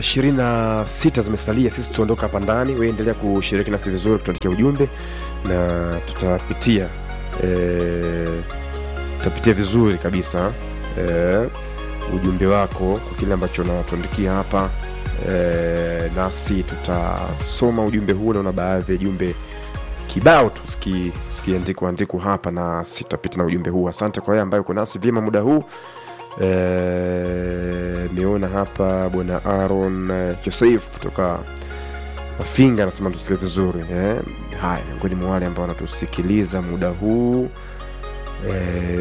ishirini na sita zimesalia sisi tuondoka hapa ndani we endelea kushiriki nasi vizuri kutuandikia ujumbe na tutapitia e, tutapitia vizuri kabisa e, ujumbe wako kwa kile ambacho natuandikia hapa e, nasi tutasoma ujumbe huo naona baadhi ya jumbe kibao tu zikiandikwa andikwa hapa na sitapita na ujumbe huu asante kwa yeye ambaye uko nasi vyema muda huu nimeona e, hapa bwana aron eh, joseph kutoka mafinga anasema tusikie vizuri eh. haya miongoni mwa wale ambao wanatusikiliza muda huu e,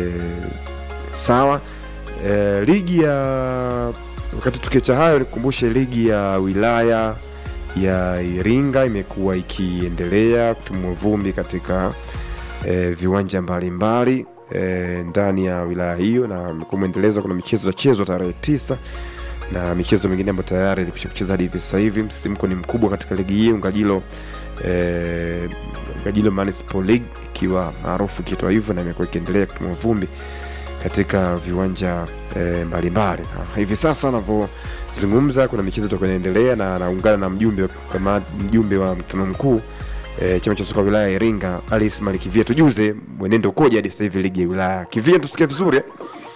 sawa e, ligi ya wakati tukiacha hayo nikukumbushe ligi ya wilaya ya iringa imekuwa ikiendelea kutumua vumbi katika e, viwanja mbalimbali e, ndani ya wilaya hiyo na kumeendeleza kuna michezo itachezwa tarehe tisa na michezo mingine ambayo tayari ilikwisha kucheza hadi hivi sasa hivi msisimko ni mkubwa katika ligi hii ngajilo e, ngajilo municipal league ikiwa maarufu ikiitwa hivyo na imekuwa ikiendelea kutumua vumbi katika viwanja e, mbalimbali na hivi sasa anavyozungumza kuna michezo itakuwa inaendelea na anaungana na mjumbe kama mjumbe wa mkutano mkuu e, chama cha soka wilaya ya iringa alice malikivia tujuze mwenendo ukoje hadi sasa hivi ligi ya wilaya kivia tusikie vizuri eh?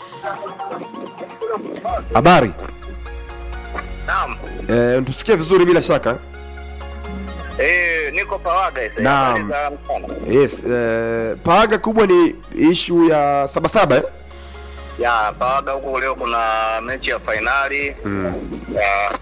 habari Naam. e, tusikie vizuri bila shaka Eh, niko Pawaga sasa. Naam. Habari za mchana. yes e, paaga kubwa ni ishu ya sabasaba eh? Ya, Pawaga huko leo kuna mechi ya fainali mm. ya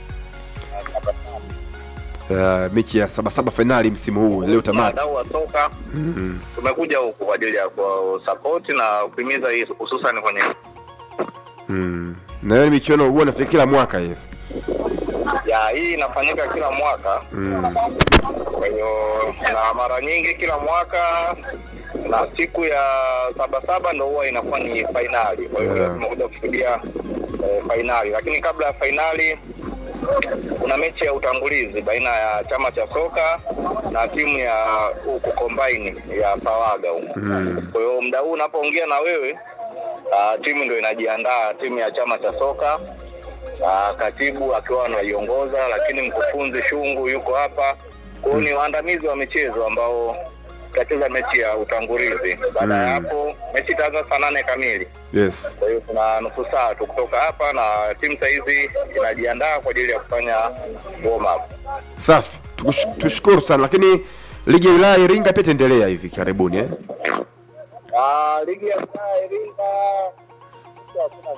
uh, mechi ya sabasaba fainali msimu huu leo tamati wadau wa soka mm. tumekuja huku kwa ajili ya kusapoti na kuhimiza hii hususan kwenye mm. na hiyo ni michuano huwa nafikiri kila mwaka hivi ya hii inafanyika kila mwaka mm. kwa hiyo na mara nyingi kila mwaka na siku ya sabasaba ndo huwa inakuwa ni fainali kwa hiyo Yeah. leo tumekuja kushuhudia eh, fainali lakini kabla ya fainali kuna mechi ya utangulizi baina ya chama cha soka na timu ya huku kombaini ya pawaga huku Mm. kwa hiyo muda huu unapoongea na wewe uh, timu ndo inajiandaa timu ya chama cha soka uh, katibu akiwa anaiongoza lakini mkufunzi shungu yuko hapa kwa hiyo ni waandamizi wa michezo ambao tutacheza mechi ya utangulizi baada ya Mm. hapo mechi itaanza saa nane kamili yes kwa hiyo kuna nusu saa tu kutoka hapa na timu sahizi inajiandaa kwa ajili ya kufanya warm up safi Tukush- tushukuru sana lakini ligi ya wilaya ya iringa pia itaendelea hivi karibuni eh? Ah, ligi ya wilaya Iringa hakuna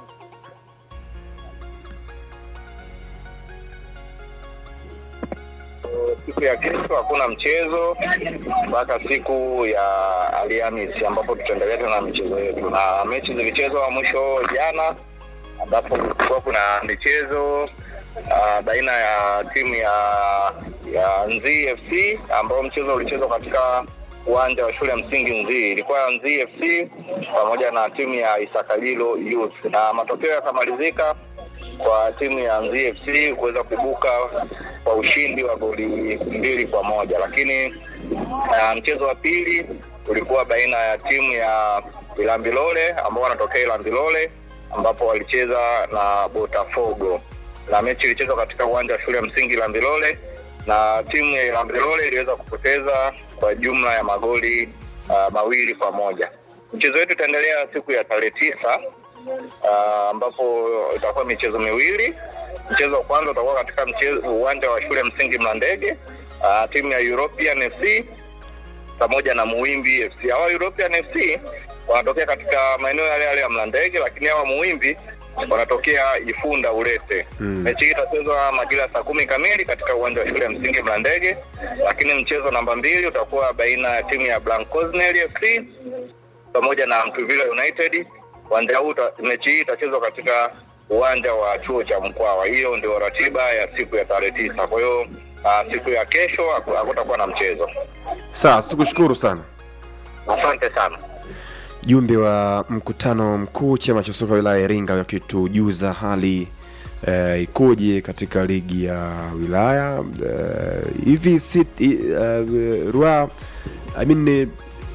siku ya kesho hakuna mchezo mpaka siku ya Alhamisi ambapo tutaendelea tena na michezo yetu, na mechi zilichezwa mwisho jana, ambapo kulikuwa kuna michezo uh, baina ya timu ya ya Nzii FC ambao mchezo ulichezwa katika uwanja wa shule ya msingi Nzii. Ilikuwa Nzii FC pamoja na timu ya Isakalilo Youth, na matokeo yakamalizika kwa timu ya Nzii FC kuweza kuibuka kwa ushindi wa goli mbili kwa moja, lakini uh, mchezo wa pili ulikuwa baina ya timu ya Ilambilole ambao wanatokea Ilambilole ambapo walicheza na Botafogo na mechi ilichezwa katika uwanja wa shule ya msingi Ilambilole na timu ya Ilambilole iliweza kupoteza kwa jumla ya magoli uh, mawili kwa moja. Mchezo wetu utaendelea siku ya tarehe tisa uh, ambapo itakuwa michezo miwili. Mchezo wa kwanza utakuwa katika mchezo uwanja wa shule ya msingi Mlandege, uh, timu ya European FC pamoja na Muwimbi FC. Hawa European FC wanatokea katika maeneo yale yale ya Mlandege, lakini hawa Muwimbi wanatokea Ifunda Ulete. Mm. Mechi hii itachezwa majira ya saa kumi kamili katika uwanja wa shule ya msingi Mlandege, lakini mchezo namba mbili utakuwa baina ya timu ya Blancosnel FC pamoja na Mtuvila United. Uwanja huu uta- mechi hii itachezwa katika uwanja wa chuo cha Mkwawa. Hiyo ndio ratiba ya siku ya tarehe tisa. Kwa hiyo uh, siku ya kesho haku- hakutakuwa na mchezo. sawa tukushukuru sana Asante sana. jumbe wa mkutano mkuu chama cha soka wilaya ya iringa wakitujuza hali eh, ikoje katika ligi ya wilaya eh, hivi si, uh, rua I mean, eh,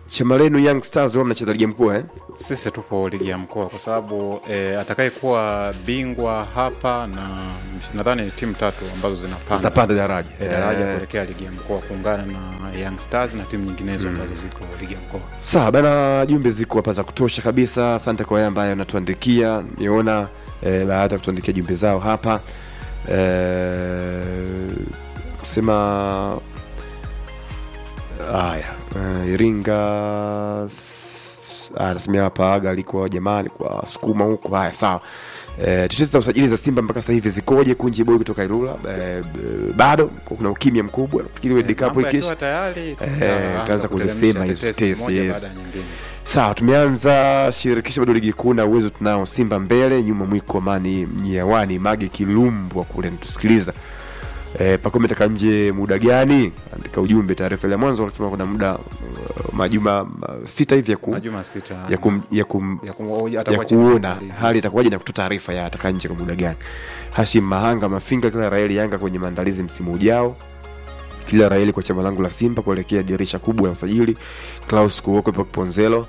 chama lenu Young Stars wao mnacheza ligi ya mkoa eh? Sisi tupo ligi ya mkoa kwa sababu e, atakayekuwa bingwa hapa na nadhani ni timu tatu ambazo zinapanda Zitapanda daraja e, daraja Eh, kuelekea ligi ya mkoa kuungana na Young Stars na timu nyinginezo ambazo ziko ligi ya mkoa. Sawa bana, jumbe ziko hapa za kutosha kabisa. Asante kwa wale ambayo wanatuandikia, niona eh, baada ya kutuandikia jumbe zao hapa eh, sema haya eh, Iringa s- ah, anasemea hapa aga alikuwa jamani kwa sukuma huko. Haya sawa. Eh, tetesi za usajili za Simba mpaka sasa hivi zikoje? Kunji boy kutoka Ilula eh, b- bado kuna ukimya mkubwa, nafikiri World E, Cup mambo ikiisha yakiwa tayari Eh, tutaanza tutaanza kuteremsha kuzisema hizo tetesi tetesi, moja yes. baada ya nyingine. Sawa, tumeanza shirikisho bado ligi kuu na uwezo tunao. Simba mbele, nyuma mwiko Amani Mnyawani Mage Kilumbwa kule natusikiliza. E, Pakome taka nje muda gani? Andika ujumbe. Taarifa ile ya mwanzo wanasema kuna muda uh, majuma uh, sita hivi ya, ku, Majuma sita ya, kum, ya, kum, ya kum- ya atakuwa chini kuona maandalizi. hali itakuwaje na kutoa taarifa ya ataka nje kwa muda gani. Hashim Mahanga Mafinga, kila Raeli Yanga kwenye maandalizi msimu ujao kila Raeli kwa chama langu la Simba kuelekea dirisha kubwa la usajili. Klaus Kuwoko ipo Kiponzelo.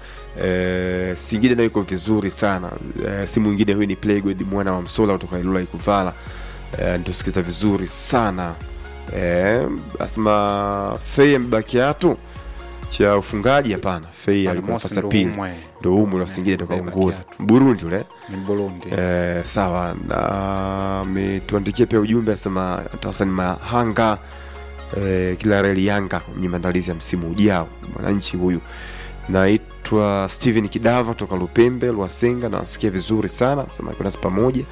E, Singida nayo iko vizuri sana. E, si mwingine huyu ni Playgood mwana wa Msola kutoka Ilula Ikuvala. E, nitusikiza vizuri sana. E, asema Fei amebakiatu cha ufungaji hapana. Fei alikuwa Almost nafasi ya ndo pili. umwe. Ndio umu la Singida Ndo tukaongoza. Bakiatu. Burundi ule. Ni Burundi. Eh, sawa na ametuandikia pia ujumbe asema Hassan Mahanga eh, kila reli Yanga kwenye maandalizi ya msimu ujao. Mwananchi huyu naitwa Steven Kidava toka Lupembe Lwasenga, nawasikia vizuri sana, sema kuna nasi pamoja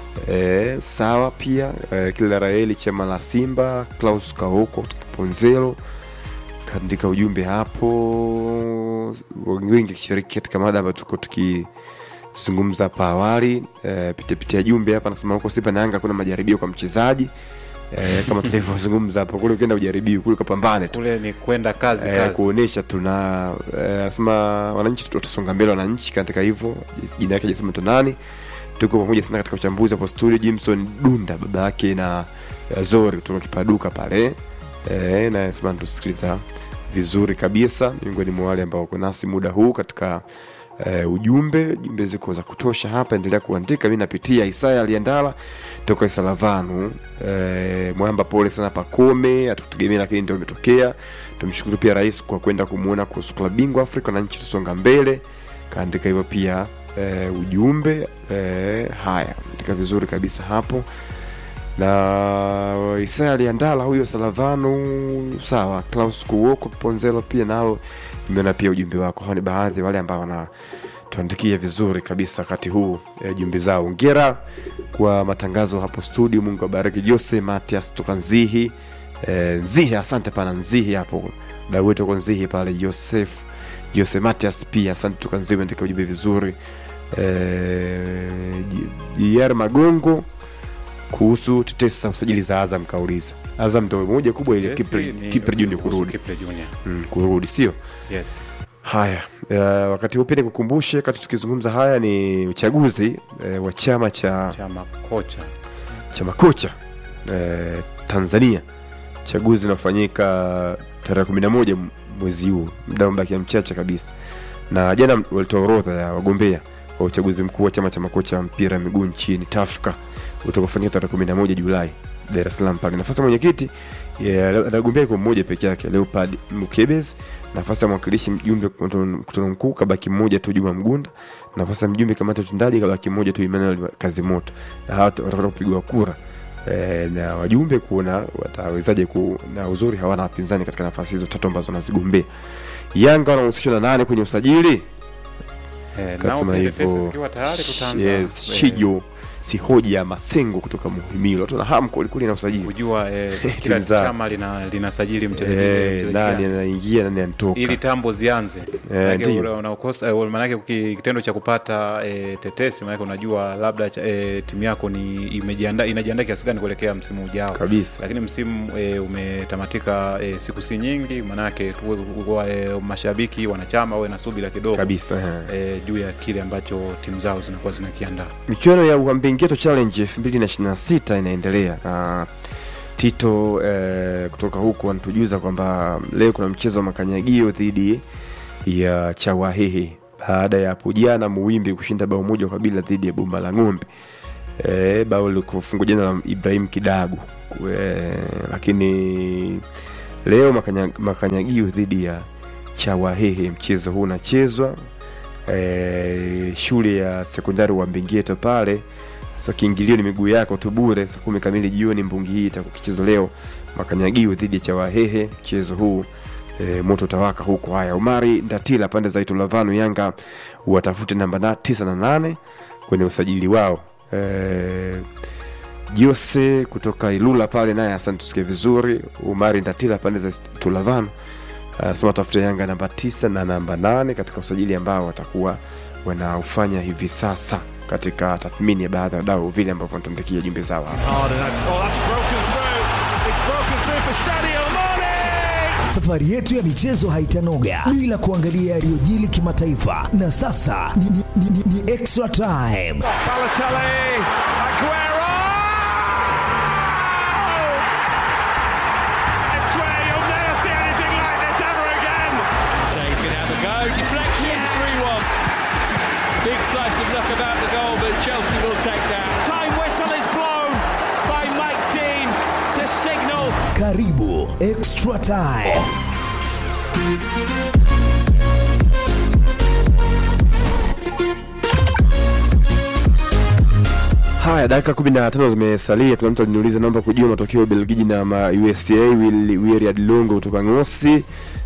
eh, sawa pia eh, kila raeli chama la Simba Klaus Kaoko kutoka Ponzelo kaandika ujumbe hapo, wengi kishiriki katika mada ambayo tuko tukizungumza hapa awali. E, pitiapitia jumbe hapa, nasema huko Simba na Yanga kuna majaribio kwa mchezaji e, kama tulivyozungumza hapo, kule ukienda ujaribiwi, kule ukapambane tu Kule ni kwenda kazi e, kazi. kuonesha tuna e, nasema wananchi tutasonga mbele, wananchi katika hivyo, jina yake jasema tonani tuko pamoja sana katika uchambuzi hapo studio. Jimson Dunda baba yake na eh, Zori kutoka Kipaduka pale e, na sema tusikiliza vizuri kabisa, miongoni mwa wale ambao wako nasi muda huu katika e, ujumbe. Jumbe ziko za kutosha hapa, endelea kuandika, mi napitia. Isaya Aliandala toka Isalavanu e, Mwamba, pole sana Pakome, hatukutegemea lakini ndio imetokea. Tumshukuru pia rais kwa kwenda kumwona kuhusu klabu bingwa Afrika na nchi tusonga mbele, kaandika hivyo pia e, ujumbe e, haya andika vizuri kabisa hapo na Isaya Aliandala huyo Salavano, sawa. Klaus Kuwoko Ponzelo pia nalo nimeona pia ujumbe wako. Hao ni baadhi ya wale ambao wanatuandikia vizuri kabisa wakati huu e, jumbe zao. Ongera kwa matangazo hapo studio, Mungu abariki. Jose Matias toka Nzihi e, Nzihi, asante pana Nzihi hapo, dau wetu kwa Nzihi pale, Joseph Jose Matias pia asante toka Nzihi, andika ujumbe vizuri e, JR Magongo kuhusu tetesi za usajili za Azam kauliza. Azam ndo moja kubwa ile Jesse Kipre ni Kipre Junior kuhusu kurudi Kipre Junior. mm, kurudi sio Yes. haya. Uh, wakati huu pia nikukumbushe, wakati tukizungumza haya ni uchaguzi uh, wa chama cha Chama kocha. cha makocha uh, Tanzania, uchaguzi unafanyika tarehe kumi na moja mwezi huu, muda umebakia mchache kabisa, na jana walitoa orodha ya wagombea wa uchaguzi mkuu wa chama cha makocha wa mpira wa miguu nchini TAFCA utakaofanyika tarehe kumi na moja Julai Dar es Salaam pale. Nafasi ya mwenyekiti ya- anagombea iko mmoja peke yake, Leopard Mukebezi. Nafasi ya mwakilishi mjumbe mkutano mkuu kabaki mmoja tu, Juma Mgunda. Nafasi ya mjumbe kamati ya utendaji kabaki mmoja tu, Emmanuel Kazimoto, na hawa watakwenda kupigwa kura e, na wajumbe kuona watawezaje ku, na uzuri hawana wapinzani katika nafasi hizo tatu ambazo wanazigombea. Yanga wanahusishwa na nane kwenye usajili Eh, nao kasema pia tetesi hivyo zikiwa tayari tutaanza yes, eh, Shijo Sihoja Masengo kutoka Muhimilo, watu na hamu kwelikweli na usajili kujua eh, Timu kila zao. chama lina linasajili mchezaji Eh, mchezaji nani gani. anaingia nani anatoka ili tambo zianze Eh, Maanake ndio. ule unaokosa eh, maanake uki- kitendo cha kupata e, tetesi maanake unajua labda cha- e, timu yako ni imejiandaa inajiandaa kiasi gani kuelekea msimu ujao kabisa lakini msimu e, umetamatika e, siku si nyingi maanake tuwe kwa, e, mashabiki wanachama wawe na subira kidogo kabisa eh. e, juu ya kile ambacho timu zao zinakuwa zinakiandaa michuano ya Uambingeto Challenge 2026 inaendelea na Tito eh, kutoka huku anatujuza kwamba leo kuna mchezo wa makanyagio dhidi ya Chawahehe baada ya hapo jana Muwimbi kushinda bao moja kwa bila dhidi ya Boma la Ng'ombe. E, bao likufungwa jana na Ibrahim Kidagu e, lakini leo makanya, makanyagio dhidi ya Chawahehe. Mchezo huu unachezwa e, shule ya sekondari wa Mbingeto pale. Sasa kiingilio ni miguu yako tu bure. Saa kumi kamili jioni mbungi hii itakuwa kichezo leo, makanyagio dhidi ya Chawahehe. Mchezo huu e, moto utawaka huko. Haya, Umari Ndatila pande za Itulavanu, Yanga watafute namba na tisa na nane kwenye usajili wao e, Jose kutoka Ilula pale naye asante, tusikie vizuri. Umari Ndatila pande za Itulavanu anasema tafuta Yanga namba tisa na namba nane katika usajili ambao watakuwa wanaufanya hivi sasa katika tathmini ya baadhi ya wadau vile ambavyo wanatuandikia jumbe zao hapa. hard and oh, that's broken through. It's broken through for Sadio Mane. Safari yetu ya michezo haitanoga bila kuangalia yaliyojili kimataifa, na sasa ni, ni, ni, ni, ni extra time. Balotelli, Aguero. I swear you'll never see anything like this ever again. Shea can have a go. Deflection, 3 1. Big slice of luck about the goal, but Chelsea will take that. Time whistle is blown by Mike Dean to signal Karibu extra time. Haya, dakika kumi na tano zimesalia. Kuna mtu aliniuliza naomba kujua matokeo ya Ubelgiji na ma USA. Will- Williard Longo kutoka Ngosi.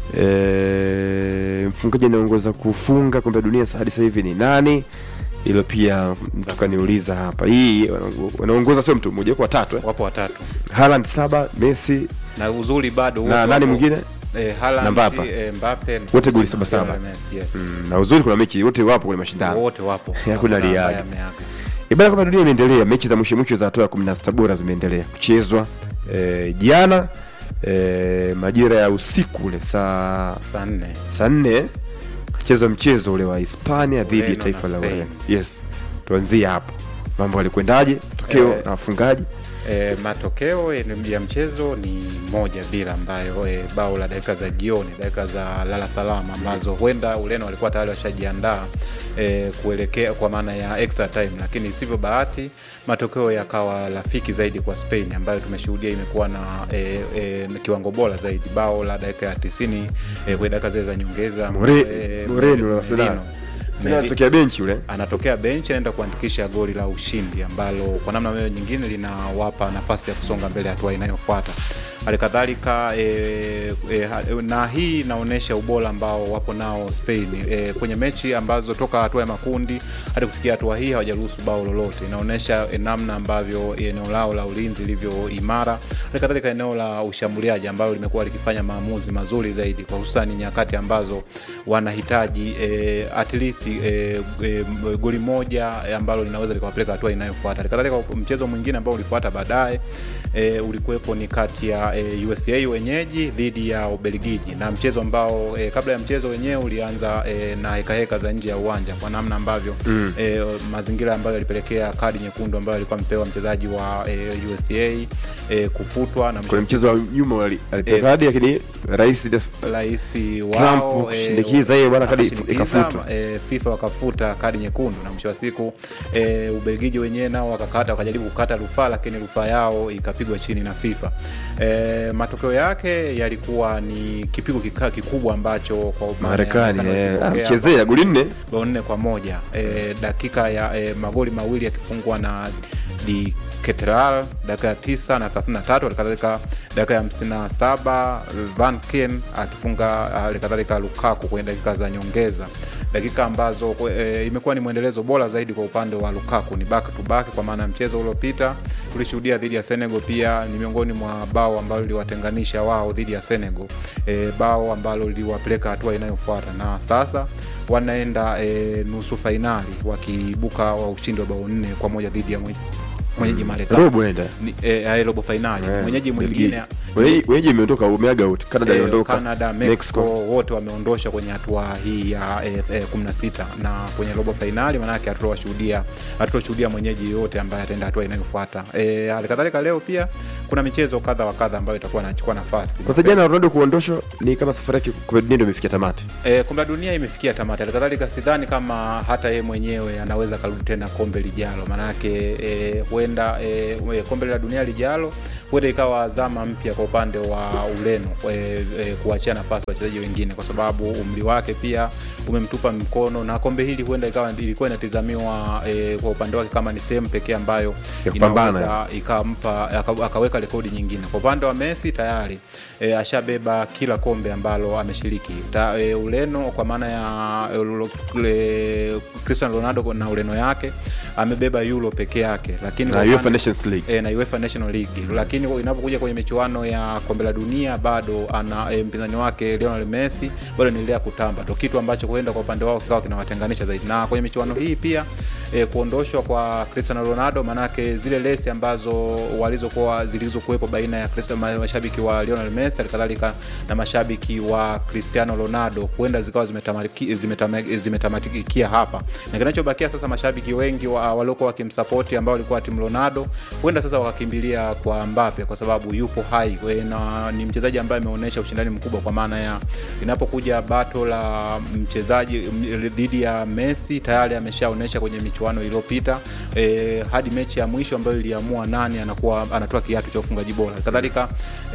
E, mfungaji anaongoza kufunga kombe la dunia hadi sasa hivi ni nani? Hilo pia mtu kaniuliza hapa. Hii wanaongo- wanaongoza sio mtu mmoja, kwa watatu eh? wapo watatu Haaland saba, Messi na uzuri bado na wote nani wapo- mwingine eh, Haaland, Na Mbappe. eh, Mbappe Wote goli na saba saba. Lionel Messi, yes. mm, na uzuri, kuna mechi wote wapo kwenye mashindano. wote wapo Hakuna Hakuna ambaye liaga. ameaga. Ibara kombe la dunia imeendelea, mechi za mwisho mwisho za hatua ya 16 bora zimeendelea kuchezwa e, jana e, majira ya usiku ule saa saa nne saa nne kachezwa mchezo ule wa Hispania dhidi ya Ureno taifa na la Spain. Ureno. Yes, tuanzie hapo, mambo yalikwendaje, matokeo Eh, na wafungaji. E, matokeo eh, ya mchezo ni moja bila, ambayo e, bao la dakika za jioni, dakika za lala salama ambazo huenda Ureno walikuwa tayari washajiandaa e, kuelekea kwa maana ya extra time, lakini isivyo bahati matokeo yakawa rafiki zaidi kwa Spain ambayo tumeshuhudia imekuwa na e, e, kiwango bora zaidi. Bao la dakika ya tisini e, kwenye dakika zile za nyongeza More- e, Moreno Merino. wa Arsenal. Tena Meri- anatokea benchi ule anatokea bench anaenda kuandikisha goli la ushindi ambalo kwa namna moja nyingine linawapa nafasi ya kusonga mbele hatua inayofuata hali kadhalika e, e, ha- na hii inaonyesha ubora ambao wapo nao Spain e, kwenye mechi ambazo toka hatua ya makundi hadi kufikia hatua hii hawajaruhusu bao lolote. Inaonyesha e, namna ambavyo eneo lao la ulinzi lilivyo imara, hali kadhalika eneo la ushambuliaji ambalo limekuwa likifanya maamuzi mazuri zaidi, kwa hususani nyakati ambazo wanahitaji e, at least e, e, goli moja e, ambalo linaweza likawapeleka hatua inayofuata. Hali kadhalika mchezo mwingine ambao ulifuata baadaye e, ulikuwepo ni kati ya e, USA wenyeji dhidi ya Ubelgiji, na mchezo ambao e, kabla ya mchezo wenyewe ulianza e, na hekaheka za nje ya uwanja kwa namna ambavyo mm. e, mazingira ambayo yalipelekea kadi nyekundu ambayo alikuwa amepewa mchezaji wa e, USA e, kufutwa na mwisho kwenye wa mchezo wa nyuma wali- alipewa Eh, kadi, lakini rais rais Trump wao kushindikiza hiyo bwana, kadi akashinikiza, ikafutwa. e, FIFA wakafuta kadi nyekundu na mwisho wa siku e, Ubelgiji wenyewe nao wakakata wakajaribu kukata rufaa, lakini rufaa yao ikapigwa chini na FIFA. E, matokeo yake yalikuwa ni kipigo kika, kikubwa ambacho kwa maana ya Marekani Marekani eh, ah, walikipokea mchezea goli nne bao nne kwa moja e, dakika ya e, magoli mawili yakifungwa na di Ketral dakika ya tisa na thelathini na tatu halikadhalika dakika ya hamsini na saba Van Ken akifunga halikadhalika Lukaku kwenye dakika za nyongeza dakika ambazo e, imekuwa ni mwendelezo bora zaidi kwa upande wa Lukaku, ni back to back, kwa maana ya mchezo uliopita tulishuhudia dhidi ya Senegal, pia ni miongoni mwa bao ambalo liliwatenganisha wao dhidi ya Senegal, e, bao ambalo liliwapeleka hatua inayofuata na sasa wanaenda e, nusu fainali wakiibuka wa ushindi wa bao nne kwa moja dhidi ya mwenye- mwenyeji Marekani robo nenda ni, eh, eh, robo fainali Eh, mwenyeji Belgiji. mwingine Wenyeji wenyeji imeondoka umeaga wote. Canada Eh, iliondoka. Canada, Mexico, wote wameondoshwa kwenye hatua hii ya eh, eh, 16 na kwenye robo fainali, maanake hatutoshuhudia hatutoshuhudia mwenyeji yote ambaye ataenda hatua inayofuata. Eh, hali kadhalika leo pia kuna michezo kadha wa kadha ambayo itakuwa inachukua nafasi. Kwanza jana Ronaldo kuondoshwa ni kama safari yake kwa dunia ndio imefikia tamati. E, kombe la dunia imefikia tamati. Halikadhalika sidhani kama hata yeye mwenyewe anaweza karudi tena kombe lijalo, maanake e, huenda e, e, kombe la dunia lijalo huenda ikawa zama mpya kwa upande wa Ureno e, e, kuachia nafasi wachezaji wengine, kwa sababu umri wake pia umemtupa mkono, na kombe hili huenda ikawa ilikuwa inatizamiwa e, kwa upande wake kama ni sehemu pekee ambayo Ya kupambana. inaweza ikampa aka- akaweka rekodi nyingine. Kwa upande wa Messi tayari e, ashabeba kila kombe ambalo ameshiriki Ta, e, Ureno kwa maana ya e, Ulo- e, Cristiano Ronaldo na Ureno yake amebeba Euro peke yake, lakini Na kwa UEFA upande- Nations League. e, na UEFA National League, lakini inapokuja kwenye michuano ya kombe la dunia bado ana e, mpinzani wake Lionel Messi bado anaendelea kutamba, ndo kitu ambacho huenda kwa upande wao kikawa kinawatenganisha zaidi. Na kwenye michuano hii pia e, kuondoshwa kwa Cristiano Ronaldo, manake zile lesi ambazo walizokuwa zilizokuwepo baina ya Cristiano, ma- mashabiki wa Lionel Messi halikadhalika na mashabiki wa Cristiano Ronaldo huenda zikawa zimetamaki- zimetama- zimetamatikia hapa, na kinachobakia sasa, mashabiki wengi wa, waliokuwa wakimsapoti ambao walikuwa timu Ronaldo huenda sasa wakakimbilia kwa Mbappe kwa sababu yupo hai we, na ni mchezaji ambaye ameonyesha ushindani mkubwa, kwa maana ya inapokuja bato la mchezaji m- dhidi ya Messi tayari ameshaonyesha kwenye michuano iliyopita e, hadi mechi ya mwisho ambayo iliamua nani anakuwa anatoa kiatu cha ufungaji bora. Kadhalika e,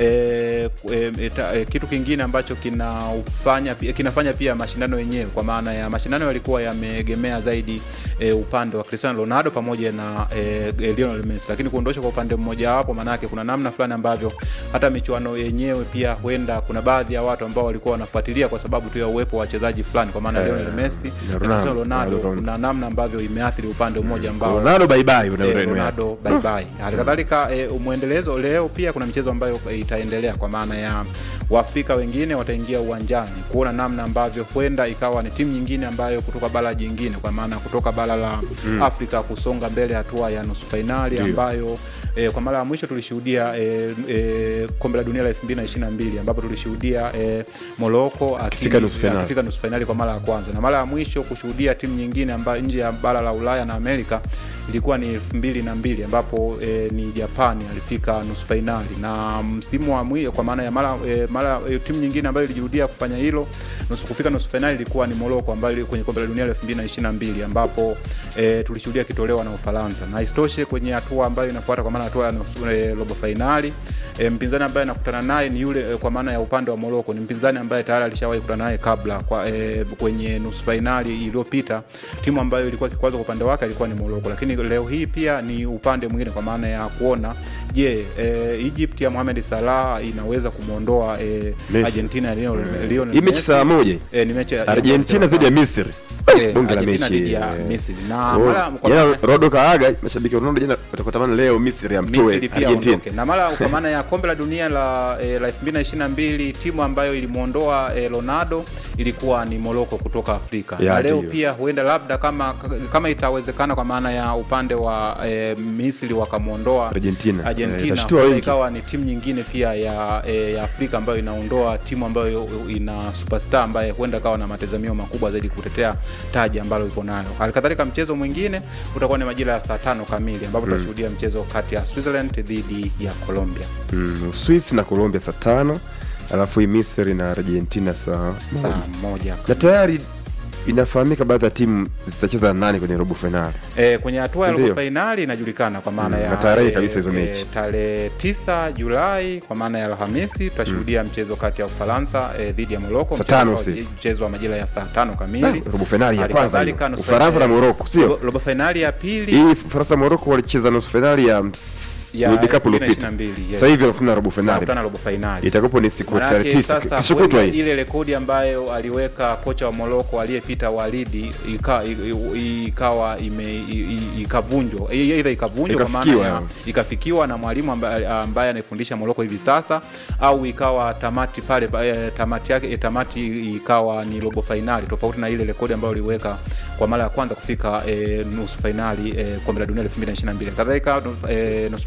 e, e, ta- e, kitu kingine ambacho kinafanya pia, kinafanya pia mashindano yenyewe, kwa maana ya mashindano yalikuwa yameegemea zaidi e, upande wa Cristiano Ronaldo pamoja na e, e, Lionel Messi, lakini kuondoshwa kwa upande mmoja wapo, maanake kuna namna fulani ambavyo hata michuano yenyewe pia huenda kuna baadhi ya watu ambao walikuwa wanafuatilia kwa sababu tu ya uwepo wa wachezaji fulani, kwa maana Eh, Lionel Messi na na Ronaldo. Cristiano Ronaldo, Ronaldo. kuna namna ambavyo imeathiri upande mmoja ambao Ronaldo bye bye na Eh, Ureno yake. Ronaldo bye bye. Hali kadhalika eh, mwendelezo leo pia kuna michezo ambayo itaendelea kwa maana ya Waafrika wengine wataingia uwanjani kuona namna ambavyo huenda ikawa ni timu nyingine ambayo kutoka bara jingine kwa maana kutoka bara la Afrika kusonga mbele hatua ya nusu fainali Ndio. ambayo E, kwa mara ya mwisho tulishuhudia e, e, kombe la dunia la 2022 ambapo tulishuhudia e, Morocco aki- Akifika nusu fainali. akifika nusu fainali kwa mara ya kwanza, na mara ya mwisho kushuhudia timu nyingine ambayo nje ya bara la Ulaya na Amerika ilikuwa ni elfu mbili na mbili ambapo e, ni Japani alifika nusu fainali, na msimu wa mwisho kwa maana ya mara e, mara e, timu nyingine ambayo ilijirudia kufanya hilo nusu kufika nusu fainali ilikuwa ni Morocco ambayo ili- kwenye kombe la dunia la 2022 ambapo e, tulishuhudia kitolewa na Ufaransa, na isitoshe kwenye hatua ambayo inafuata kwa maana hatua ya nusu- e, robo fainali e, mpinzani ambaye anakutana naye ni yule e, kwa maana ya upande wa Morocco ni mpinzani ambaye tayari alishawahi kukutana naye kabla kwa, e, kwenye nusu fainali iliyopita. Timu ambayo ilikuwa kikwazo kwa upande wake ilikuwa ni Morocco, lakini leo hii pia ni upande mwingine kwa maana ya kuona je, e, Egypt ya Mohamed Salah inaweza kumwondoa e, Messi. Argentina ya Lionel Lionel Hii mechi Messi. saa moja. E, ni mechi ya- Argentina dhidi ya Misri. Eh, Bonge la Argentina mechi. dhidi ya eh. Misri. Na Kwa- mara- kwa jana maana- Ronaldo kaaga, mashabiki wa Ronaldo jana watakuwa tamani leo Misri amtoe Misri pia Argentina. aondoke. Na mara kwa maana ya kombe la dunia la eh, la 2022 timu ambayo ilimwondoa eh, Ronaldo ilikuwa ni Morocco kutoka Afrika. Ya, na leo ndiyo. pia huenda labda kama kama itawezekana kwa maana ya upande wa eh, Misri wakamwondoa Argentina. Eh, Argentina itashtua huenda wengi. ikawa ni timu nyingine pia ya, eh, ya Afrika ambayo inaondoa timu ambayo ina superstar ambaye huenda kawa na matazamio makubwa zaidi kutetea taji ambalo iko nayo. Halikadhalika mchezo mwingine utakuwa ni majira ya saa tano kamili ambapo tutashuhudia mchezo kati ya Switzerland dhidi ya Colombia Mm, Uswisi na Colombia saa tano alafu hii Misri na Argentina saa saa moja. moja. na tayari inafahamika baadhi ya timu zitacheza na nani kwenye robo fainali. E, kwenye hatua ya Si ndio? robo fainali inajulikana kwa maana Mm, ya na tarehe eh, kabisa hizo eh, mechi. tarehe 9 Julai kwa maana ya Alhamisi tutashuhudia mchezo kati ya Ufaransa eh, dhidi ya Morocco Saa mchezo tano ambao- usiku. mchezo wa majira ya saa tano kamili. Ah, robo fainali ya Hali kwanza kadhalika hiyo. nusu Ufaransa fainali- na Morocco, sio? robo- robo fainali ya pili Hii Ufaransa Morocco walicheza nusu fainali ya ya World Cup iliyopita. 2022, yes. Sasa hivi wanakutana robo fainali. wanakutana robo fainali. Itakapo ni siku ya Manake tarehe tisa sasa kesho kutwa huenda hii. ile rekodi ambayo aliweka kocha wa Morocco aliyepita Walidi ika- i- i- ikawa ime i- i- ikavunjwa I- aidha ikavunjwa kwa maana Ikafikiwa, ya ya. ikafikiwa na mwalimu ambaye, ambaye anaifundisha Morocco hivi sasa au ikawa tamati pale pa- eh, tamati yake eh, tamati ikawa ni robo fainali tofauti na ile rekodi ambayo aliweka kwa mara ya kwanza kufika eh, nusu fainali eh, kombe la dunia 2022 kadhalika nu- eh, nusu-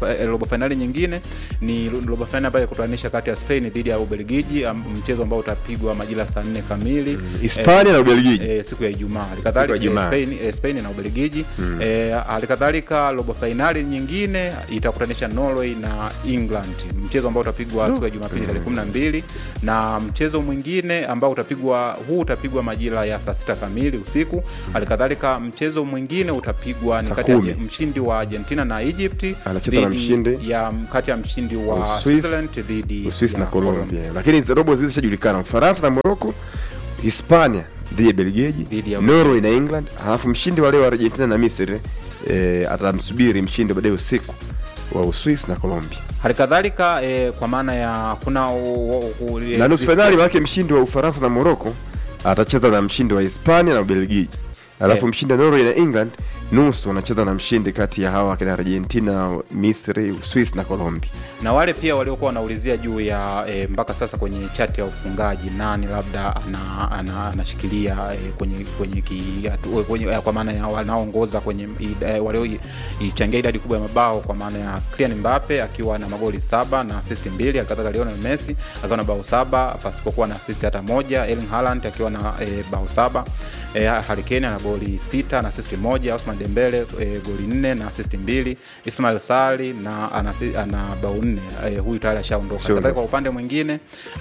eh, robo fainali nyingine ni robo fainali ambayo kutanisha kati ya Spain dhidi ya Ubelgiji, am- mchezo ambao utapigwa majira saa nne kamili Hispania na Ubelgiji. eh, siku ya Ijumaa. Halikadhalika Siku ya Ijumaa. eh, Spain, eh, Spain na Ubelgiji eh, halikadhalika robo fainali nyingine itakutanisha Norway na England, mchezo ambao utapigwa siku ya Jumapili tarehe kumi na mbili na mchezo mwingine ambao utapigwa huu utapigwa majira ya saa sita kamili usiku. Halikadhalika mchezo mwingine utapigwa ni Saa kati ya kumi. mshindi wa Argentina na Egypt Anacheza na dhidi mshindi ya kati ya mshindi wa Uswisi- Switzerland dhidi Uswisi ya na Colombia, lakini hizi robo zile zishajulikana: Ufaransa na Morocco, Hispania dhidi ya Belgiji, Dhidi ya Norway na England, halafu mshindi wa leo wa Argentina na Misri eh, atamsubiri mshindi baadaye usiku wa Uswisi na Colombia. halikadhalika eh, kwa maana ya kuna u- u- u- na nusu eh, fainali maanake mshindi wa Ufaransa na Morocco atacheza na mshindi wa Hispania na Ubelgiji, alafu Eh. mshindi wa Norway na England nusu wanacheza na mshindi kati ya hawa kina Argentina, Misri, Uswisi na Colombia. na wale pia waliokuwa wanaulizia juu ya e, mpaka sasa kwenye chati ya ufungaji nani labda ana, ana, anashikilia e, kwenye kwenye, ki, atu, kwenye eh, kwa maana ya wanaoongoza kwenye e, walioichangia idadi kubwa ya mabao kwa maana ya Kylian Mbappe akiwa na magoli saba na assist mbili, alikadhalika Lionel Messi akiwa na bao saba pasipokuwa na assist hata moja, Erling Haaland akiwa na e, bao saba e, Harry Kane ana goli sita na assist moja, Ousmane Dembele e, goli nne na assist mbili, Ismail Sali na ana, ana bao nne e, huyu tayari ashaondoka. Sure. Kadhalika kwa upande mwingine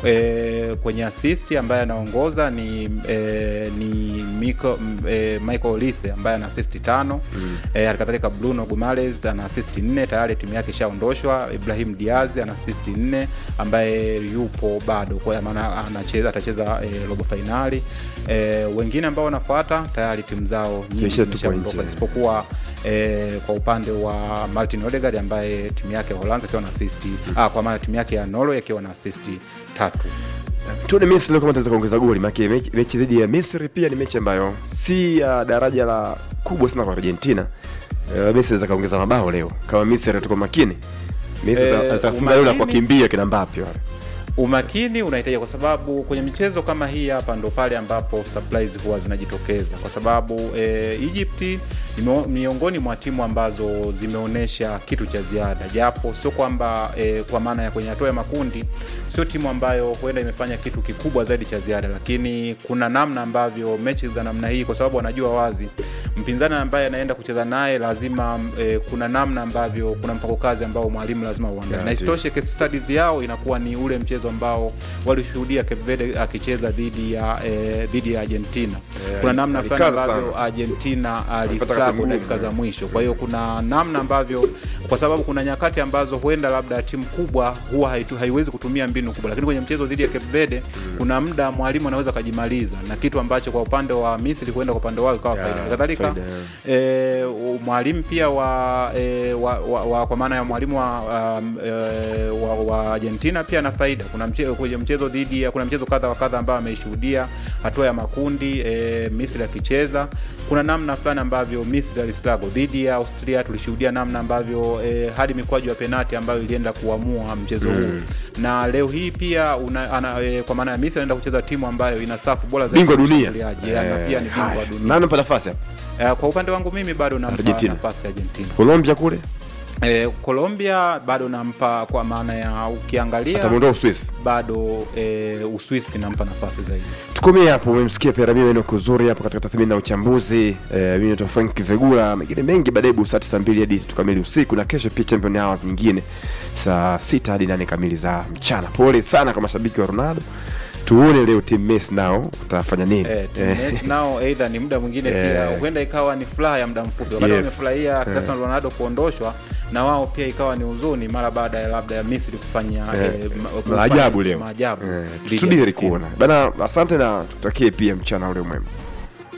e, kwenye assist ambaye anaongoza ni e, ni Miko, m, e, Michael Olise ambaye ana assist tano mm. e, halikadhalika Bruno Guimaraes ana assist nne tayari timu yake ishaondoshwa. Ibrahim Diaz ana assist nne ambaye yupo bado kwa maana anacheza atacheza e, robo fainali e, wengine ambao wanafuata tayari timu zao nyingi Zimeshatupwa zimeshaondoka nje. isipokuwa e, kwa upande wa Martin Odegaard ambaye timu yake ya Uholanzi akiwa na assist ah, kwa maana timu yake ya Norway akiwa na assist tatu. tuone Misri leo kama ataweza kuongeza goli, maana mechi, mechi dhidi ya Misri pia ni mechi ambayo si ya daraja la kubwa sana kwa Argentina. Uh, Misri anaweza kaongeza mabao leo kama Misri atakuwa makini. Misri Eh, anaweza kufunga leo na umakini- kuwakimbia kina Mbappe wale. umakini unahitajika kwa sababu kwenye michezo kama hii hapa ndo pale ambapo surprise huwa zinajitokeza kwa sababu e, Egypt ni mio- miongoni mwa timu ambazo zimeonyesha kitu cha ziada japo sio kwamba e, kwa maana ya kwenye hatua ya makundi sio timu ambayo huenda imefanya kitu kikubwa zaidi cha ziada lakini kuna namna ambavyo mechi za namna hii kwa sababu wanajua wazi mpinzani ambaye anaenda kucheza naye lazima e, kuna namna ambavyo kuna mpango kazi ambao mwalimu lazima uandae Yeah, na ndio. isitoshe case studies yao inakuwa ni ule mchezo ambao walishuhudia Cape Verde akicheza dhidi ya eh, dhidi ya Argentina. Yeah, kuna namna fulani alikaza ambavyo sana. Argentina Alipata wakati alistruggle mgumu, dakika za yeah. mwisho. Kwa hiyo kuna namna ambavyo kwa sababu kuna nyakati ambazo huenda labda timu kubwa huwa haitu, haiwezi kutumia mbinu kubwa, lakini kwenye mchezo dhidi ya Cape Verde kuna muda mwalimu anaweza akajimaliza na kitu ambacho kwa upande wa Misri huenda kwa upande wao ikawa Yeah, faida. Kadhalika faida, yeah. e, mwalimu pia wa, e, wa, wa, wa kwa maana ya mwalimu wa, um, e, wa, wa Argentina pia na faida. Kuna mchezo, kwenye mchezo dhidi ya kuna mchezo kadha wa kadha ambao ameishuhudia hatua ya makundi e, Misri akicheza. Kuna namna fulani ambavyo Misri alistruggle dhidi ya Austria, tulishuhudia namna ambavyo e, hadi mikwaju ya penati ambayo ilienda kuamua mchezo huu na leo hii pia una, ana, e, kwa maana ya Misri anaenda kucheza timu ambayo ina safu bora zaidi Bingwa ya dunia. ushambuliaji, na Eh, pia ni bingwa haya. dunia. Nani anampa nafasi hapa? Eh, kwa upande wangu mimi bado nampa Argentina. nafasi ya Argentina. Colombia kule Eh, Colombia bado nampa kwa maana ya ukiangalia atamuondoa Uswisi. bado eh, Uswisi nampa nafasi zaidi. tukomee hapo umemsikia Perami neno kuzuri hapo katika tathmini na uchambuzi eh, mimi naitwa Frank Vegula mengine mengi baadaye busati saa mbili hadi tukamili usiku na kesho pia champion hours nyingine saa sita hadi nane kamili za mchana pole sana kwa mashabiki wa Ronaldo tuone leo team Messi nao utafanya nini Eh, timu Messi nao aidha ni muda mwingine Eh. pia huenda ikawa ni furaha ya muda mfupi wakati Yes. wamefurahia Cristiano Ronaldo kuondoshwa na wao pia ikawa ni huzuni mara baada ya labda ya Misri kufanya Eh, eh, ma- kufanya maajabu leo maajabu Eh, dhidi ya tusubiri Argentina. kuona bana asante na tutakie pia mchana ule mwema